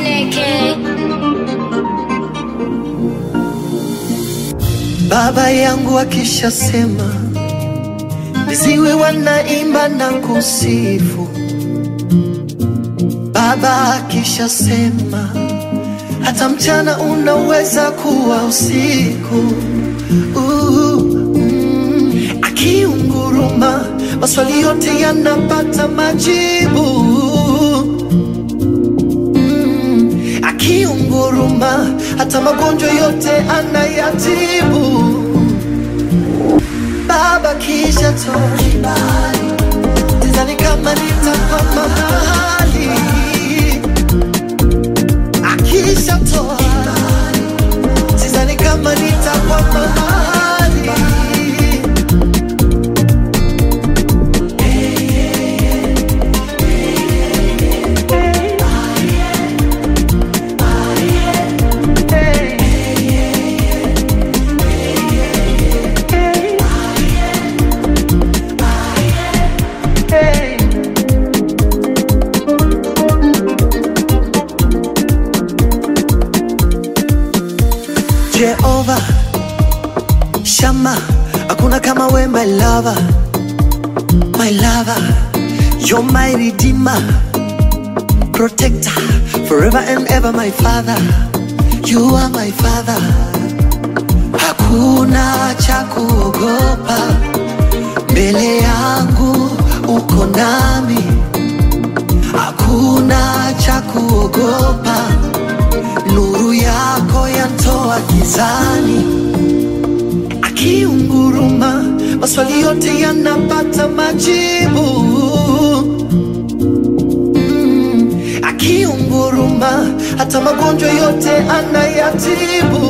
Chineke. Baba yangu akishasema, viziwi wanaimba na kusifu. Baba akishasema, hata mchana unaweza kuwa usiku. Uh, mm, akiunguruma, maswali yote yanapata majibu. Akiunguruma, hata magonjwa yote anayatibu. Baba kisha toa kibali, sidhani kama nitakwama mahali. Akisha toa kibali, sidhani kama nitakwama mahali. Jehova Shama, hakuna kama we my lover, my lover, you're my redeemer, protector, forever and ever my father, you are my father. Hakuna cha kuogopa mbele yangu, uko nami, hakuna cha kuogopa nuru yako yantoa gizani, akiunguruma maswali yote yanapata majibu. Mm, akiunguruma hata magonjwa yote anayatibu.